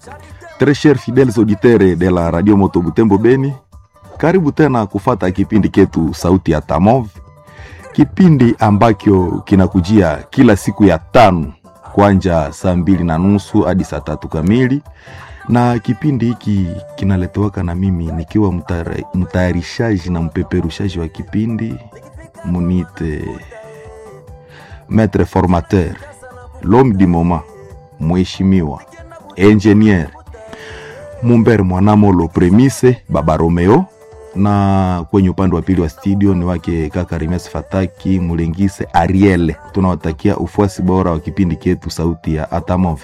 Très chers fidèles auditeurs de la Radio Moto Butembo Beni, karibu tena kufata kipindi ketu Sauti ya Tamov, kipindi ambacho kinakujia kila siku ya tano kwanja saa mbili na nusu hadi saa tatu kamili, na kipindi hiki kinaletewaka na mimi nikiwa mtara- mtayarishaji na mpeperushaji wa kipindi munite maître formateur l'homme du moment mheshimiwa engineer Mumber Mwanamolo Premise Baba Romeo, na kwenye upande wa pili wa studio ni wake kaka Rimes Fataki Mulengise Ariel. Tunawatakia ufuasi bora wa kipindi chetu Sauti ya Atamov.